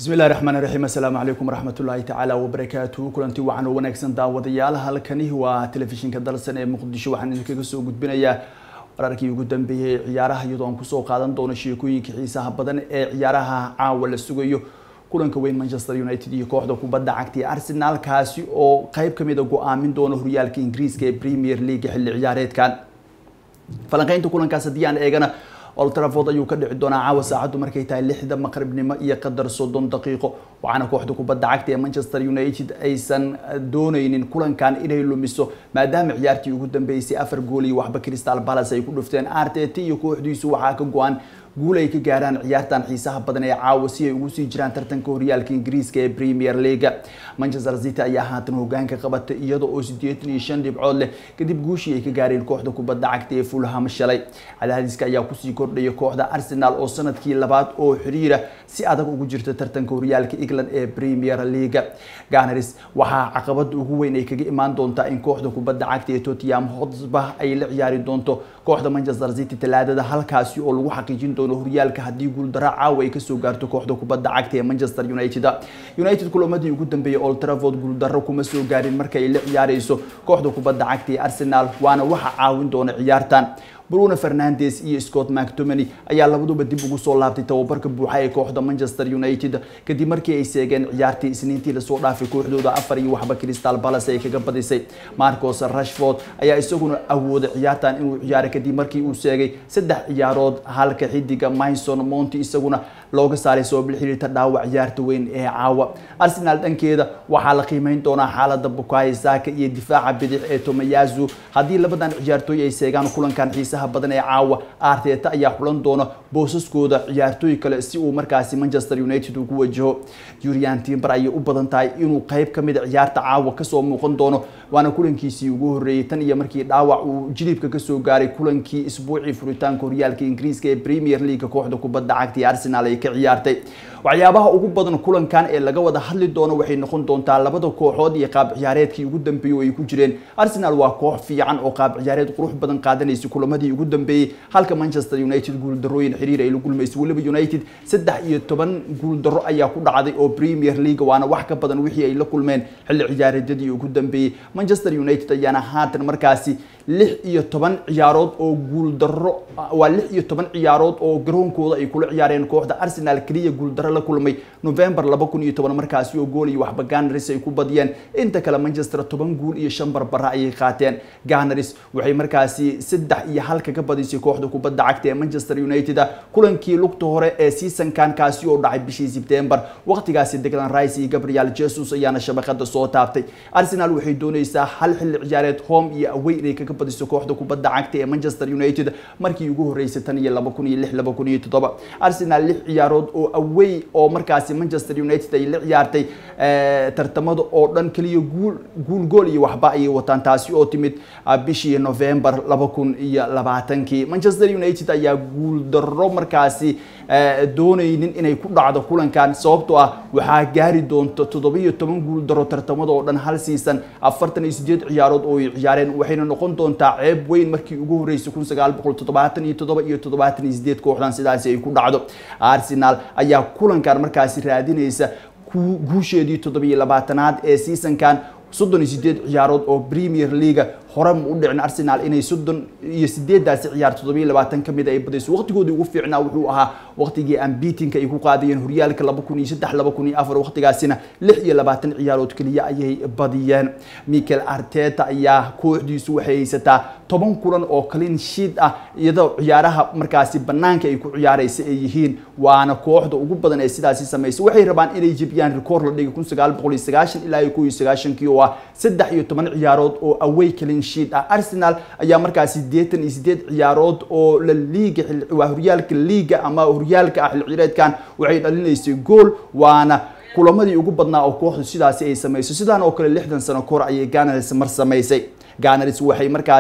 bismi illahi raxmaan iraxiim assalaamu calaykum waraxmatullaahi tacaala wabarakaatuhu kulanti wacan oo wanaagsan daawadayaal halkani waa telefishinka dalsan ee muqdisho waxaan idinkaga soo gudbinayaa wararkii ugu dambeeyey ee ciyaaraha iyadoo aan kusoo qaadan doono sheekooyinka xiisaha badan ee ciyaaraha caawa la sugayo kulanka weyn manchester united iyo kooxda kubadda cagta ee arsenal kaasi oo qeyb kamid a go-aamin doono horyaalka ingiriiska ee premier league xilli ciyaareedkan falanqeynta kulankaas haddii aan eegana old trafford ayuu ka dhici doonaa caawa saacaddu markay tahay lixda maqribnimo iyo qadar soddon daqiiqo waxaana kooxda kubadda cagta ee manchester united aysan dooneynin kulankan inay lumiso maadaama ciyaartii ugu dambeysay afar gool iyo waxba crystal palace ay ku dhufteen arteta iyo kooxdiisu waxaa ka go-an guul ay ka gaaraan ciyaartan xiisaha badan ee caawa si ay ugu sii jiraan tartanka horyaalka ingiriiska ee premier leaga manchester city ayaa haatan hogaanka qabatay iyada oo sideetan iyo shan dhibcood leh kadib guushii ay ka gaareen kooxda kubadda cagta ee fulham shalay cadaadiska ayaa kusii kordhaya kooxda arsenal oo sanadkii labaad oo xiriira si adag ugu jirta tartanka horyaalka england ee premier leaga ganars waxaa caqabada ugu weyn ay kaga imaan doontaa in kooxda kubadda cagta ee tottenham hotspur ay la ciyaari doonto kooxda manchester city talaadada halkaasi oo lagu xaqiijin doono horyaalka haddii guuldaro caawa ay kasoo gaarto kooxda kubadda cagta ee manchester united united kulamadii ugu dambeeyay old trafford guuldaro kuma soo gaarin marka ay la ciyaareyso kooxda kubadda cagta ee arsenal waana waxa caawin doona ciyaartan bruno fernandes iyo scott mactomany ayaa labaduba dib ugu soo laabtay tababarka buuxa ee kooxda manchester united kadib markii ay seegeen ciyaartii isniintii lasoo dhaafay kooxdooda afar iyo waxba crystal palace ay kaga badisay marcos rashford ayaa isaguna awooday ciyaartan inuu ciyaaray kadib markii uu seegay saddex ciyaarood halka xidiga myson monti isaguna looga saaray sabab la xiriirta dhaawac ciyaarta weyn ee caawa arsenal dhankeeda waxaa la qiimeyn doonaa xaalada bukayo saka iyo difaaca bidix ee tomayazu haddii labadan ciyaartooy ay seegaan kulankan xiisaha badan ee caawa arteta ayaa xulan doona boosaskooda ciyaartooy kale si uu markaasi manchester united ugu wajaho jurian timber ayay u badan tahay inuu qeyb kamid a ciyaarta caawa kasoo muuqan doono waana kulankiisii ugu horreeyey tan iyo markii dhaawac uu jilibka kasoo gaaray kulankii isbuucii furitaanka horyaalka ingiriiska ee premier league kooxda kubadda cagta ee arsenal ay ka ciyaartay waxyaabaha ugu badan kulankan ee laga wada hadli doono waxay noqon doontaa labada kooxood iyo qaab ciyaareedkii ugu dambeeyey oo ay ku jireen arsenal waa koox fiican oo qaab ciyaareed qurux badan qaadanaysa kulamadii ugu dambeeyey halka manchester united guuldarooyin xiriir ay la gulmaysay weliba united saddex iyo toban guuldaro ayaa ku dhacday oo premier league waana wax ka badan wixii ay la kulmeen xilli ciyaareedyadii ugu dambeeyey manchester united ayaana haatan markaasi lix iyo toban ciyaarood oo guuldaro waa lix iyo toban ciyaarood oo garoonkooda ay kula ciyaareen kooxda arsenal keliya guuldaro la kulmay november laba kun iyo toban markaasi oo gool iyo waxba ganaris ay ku badiyeen inta kale manchester toban guul iyo shan barbara ayay qaateen ganaris waxay markaasi saddex iyo hal kaga badisay kooxda kubadda cagta ee manchester united kulankii lugta hore ee seasonkan kaasi oo dhacay bishii sebtember waqtigaasi declan rice iyo gabriel jesus ayaana shabaqada soo taabtay arsenal waxay dooneysaa hal xilli ciyaareed home iyo away inay kaga badiso kooxda kubadda cagta ee manchester united markii ugu horeysay tan iyo laba kun iyo lix laba kun iyo toddoba arsenal lix ciyaarood oo away oo markaasi manchester united ay la ciyaartay tartamada oo dhan keliya guul guul gool iyo waxba ayay wataan taasi oo timid bishii november laba kun iyo labaatankii manchester united ayaa guul darro markaasi dooneynin inay ku dhacdo kulankan sababtoo ah waxaa gaari doonta toddobiyo toban guul daro tartamada oo dhan hal siisan afartan iyo sideed ciyaarood oo ay ciyaareen waxayna noqon doontaa ceeb weyn markii ugu horeysay kun sagaal boqol toddobaatan iyo toddoba iyo toddobaatan iyo sideed kooxdan sidaasi ay ku dhacdo arsenal ayaa kulankan markaasi raadinaysa guusheedii toddobiyo labaatanaad ee seasonkan soddon iyo sideed ciyaarood oo premier leaga hore ma u dhicin arsenal inay soddon iyo sideedaasi ciyaar toddobiyo labaatan kamid ay badayso waqtigoodii ugu fiicnaa wuxuu ahaa waqtigii ambitinka ay ku qaadayeen horyaalka laba kun iyo saddex laba kun iyo afar waqtigaasina lix iyo labaatan ciyaarood keliya ayay badiyeen michael arteta ayaa kooxdiisu waxay haysataa toban kulan oo clean sheet ah iyadoo ciyaaraha markaasi banaanka ay ku ciyaareysa ay yihiin waana kooxda ugu badan ee sidaasi sameysay waxay rabaan inay jebiyaan record la dhigay kun sagaal boqol iyo sagaashan ilaa iyo kow iyo sagaashankii oo ah saddex iyo toban ciyaarood oo away clean sheet ah arsenal ayaa markaasi sideetan iyo sideed ciyaarood oo la liiga waa horyaalka liiga ama horyaalka ah xil cireedkan waxay dhalinaysay gool waana kulamadii ugu badnaa oo kooxdu sidaasi ay samayso sidaan oo kale lixdan sano kahor ayay ganars mar samaysay ganars waxay markaasi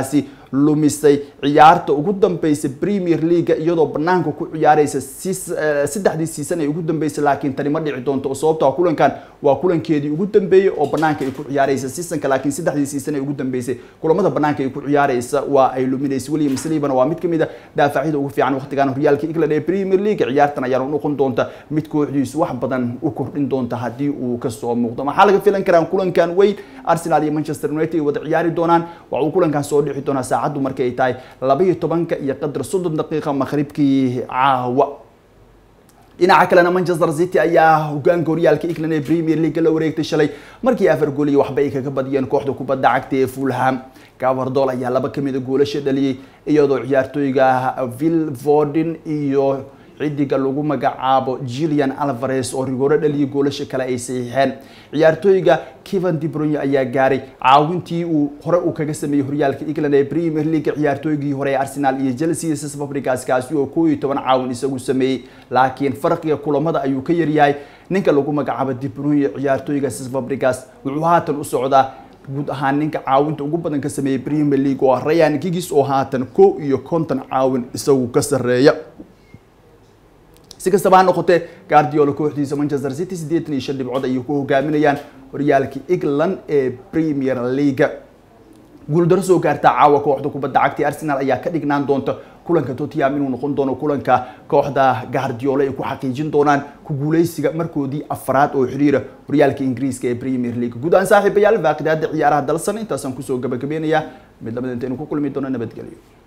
lumisay ciyaarta ugu dambeysay premier leaga iyadoo banaanka ku ciyaareysa saddexdii season ee ugu dambeysay laakiin tani ma dhici doonto oo sababta kulankan waa kulankeedii ugu dambeeyey oo banaanka ay ku ciyaareysa seasonka laakiin saddexdii season ee ugu dambeysay kulamada banaanka ay ku ciyaareysa waa ay luminaysa william saliban waa mid kamid a daafacyada ugu fiican waqtigan horyaalka england ee premier league ciyaartan ayaana noqon doonta mid kooxdiisu wax badan u kordhin doonta haddii uu kasoo muuqdo maxaa laga filan karaa kulankan weyn arsenal iyo manchester united ay wada ciyaari doonaan waxa uu kulankan soo dhixi doonaa saacaddu markay ay tahay laba iyo tobanka iyo qadar soddon daqiiqa maqribkii caawa dhinaca kalena manchester city ayaa hogaanka horyaalka england ee premier league la wareegtay shalay markii afar gool iyo waxba ay kaga badiyeen kooxda kubadda cagta ee fulham gavardol ayaa laba kamid a goolasha dhaliyey iyadoo ciyaartooyga vil vorden iyo xidiga lagu magacaabo jillian alvares oo rigooro dhaliyay goolasha kale ay saxiixeen ciyaartooyga kevan dibronya ayaa gaaray caawintii uu hore uu kaga sameeyey horyaalka england ee premier league ciyaartooygii hore ee arsenal iyo chelsea ss fabricas kaasi oo koo iyo toban caawin isagu sameeyey laakiin farqiga kulamada ayuu ka yaryahay ninka lagu magacaabo dibronya ciyaartooyga ss fabricas wuxuu haatan u socdaa guud ahaan ninka caawinta ugu badan ka sameeyey premier league oo rayan gigis oo haatan kow iyo konton caawin isagu ka sareeya si kastaba ha noqotee guardiola kooxdiisa manchester city siddeetan iyo shan dhibcood ayay ku hogaaminayaan horyaalka england ee premier league guuldaro soo gaartaa caawa kooxda kubadda cagta arsenal ayaa ka dhignaan doonta kulanka tottenham inuu noqon doono kulanka kooxda guardiola ay ku xaqiijin doonaan ku guuleysiga markoodii afraad oo xiriira horyaalka ingiriiska ee premier league guud ahaan saaxiibayaal baaqidaada ciyaaraha dalsan intaasaan kusoo gabagabeynayaa mid lamid intaynu ku kulmi doono nabadgelyo